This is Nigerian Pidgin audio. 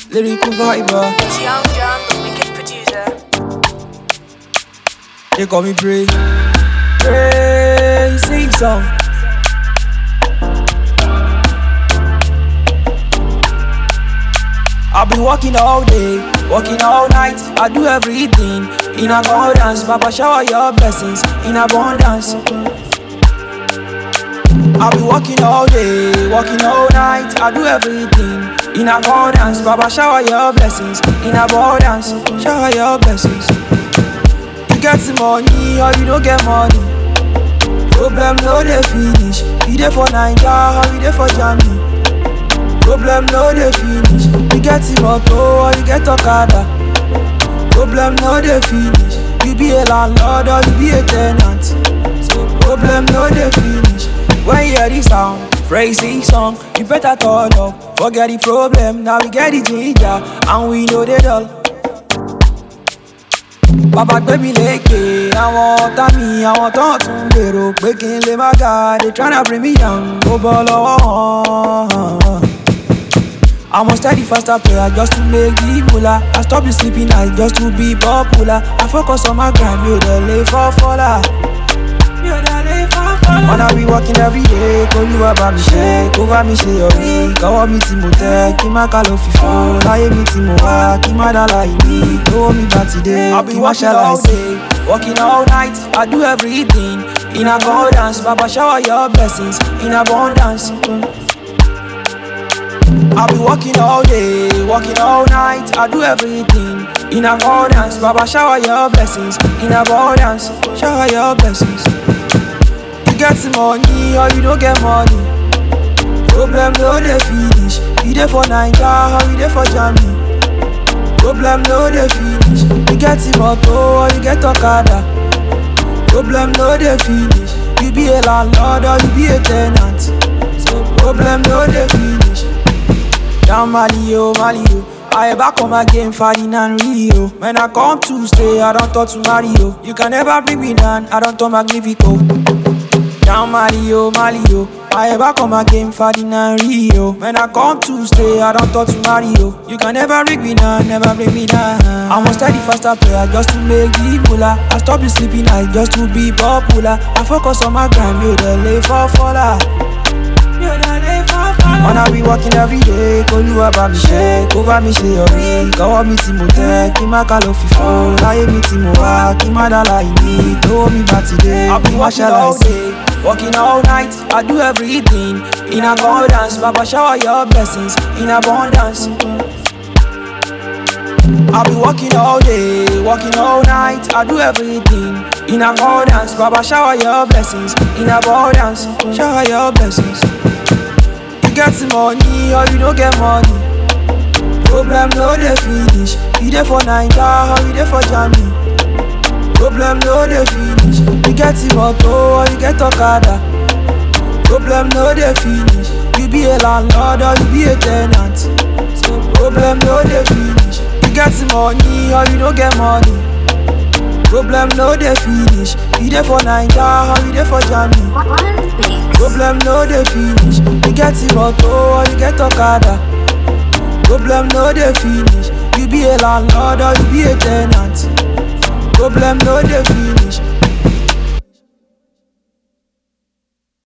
lyrical viber. It's Young John, the wicked producer. They call me Pray. Pray, sing song. I've been working all day, working all night. I do everything in abundance. Papa, shower your blessings in abundance. I've been working all day, working all night. I do everything in abundance. Papa, shower your blessings in abundance. Shower your blessings. You get the money or you don't get money. Problem no dey finish. You dey for Naija or you dey for Germany. Problem no dey finish. You get the motor or you get Okada. Problem no dey finish. You be a landlord or you be a tenant. So problem no dey finish. When you hear the sound, praise the song. You better turn up. Forget the problem. Now we get the ginger and we know they dull. bàbá gbé mi lékè àwọn ọ̀tá mi àwọn tó ń tún gbèrò pé kí n lè má ga they tryna bring me down ó bọ́ lọ́wọ́ hàn. I'm a steady faster player just to make the moolah. I stop the sleeping night just to be popular. I focus on my grind, mi ò dẹ̀ lè fọ́ fọ́lá. Mi ò dẹ̀ lè fọ́ fọ́lá. Wanna be working every day, k'Olúwa bá mi ṣe, kó bá mi ṣe yọrí. Kọ́wọ́ mi tí mo tẹ́, kí má ká ló fi fọ́. Láyé mi tí mo wá, kí má dá láì ní. Lówó mi bá ti dé, I've been kí má working ṣàlàyé all sí. Working all night, I do everything in abundance. Baba shower your blessings in abundance. I've been working all day, working all night. I do everything in abundance. Baba, shower your blessings in abundance. Shower your blessings. You get the money or you don't get money. Problem no dey finish. You dey for Naija or you dey for Germany. Problem no dey finish. You get the motor or you get Okada. Problem no dey finish. You be a landlord or you be a tenant. So problem no dey finish. Down Mali, oh, Mali, oh. I back on my game, Ferdinand Rio. When I come to stay, I don't talk to Mario. You can never bring me down, I don't talk Magnifico. Down Mali, oh, Mali, oh. I back on my game, Ferdinand Rio. When I come to stay, I don't talk to Mario. You can never bring me down, never bring me down. I'm a steady faster player just to make the moolah. I stop the sleeping night just to be popular. I focus on my grind, you the lay for faller. You the lay for faller. Wanna be working every day, k'Olúwa bá mi ṣe, kó bá mi ṣe yọrí. Kọ́wọ́ mi tí mo tẹ́, kí má ká ló fi fọ́. Láyé mi tí mo wá, kí má dá láì ní. Lówó mi bá ti dé, I've been kí má working ṣàlàyé all sí. Working all night, I do everything in abundance. Baba shower your blessings in abundance. I've been working all day, working all night. I do everything in abundance. Baba shower your blessings in abundance. Shower your blessings. You get the money or you don't get money. Problem no dey finish. You dey for Naija or you dey for Germany. Problem no dey finish. You get the motor or you get Okada. Problem no dey finish. You be a landlord or you be a tenant. So problem no dey finish. You get the money or you don't get money. Problem no dey finish. You dey for Naija or you dey for Germany. Problem no dey finish. You get the motor or you get Okada. Problem no dey finish. You be a landlord or you be a tenant. Problem no dey finish.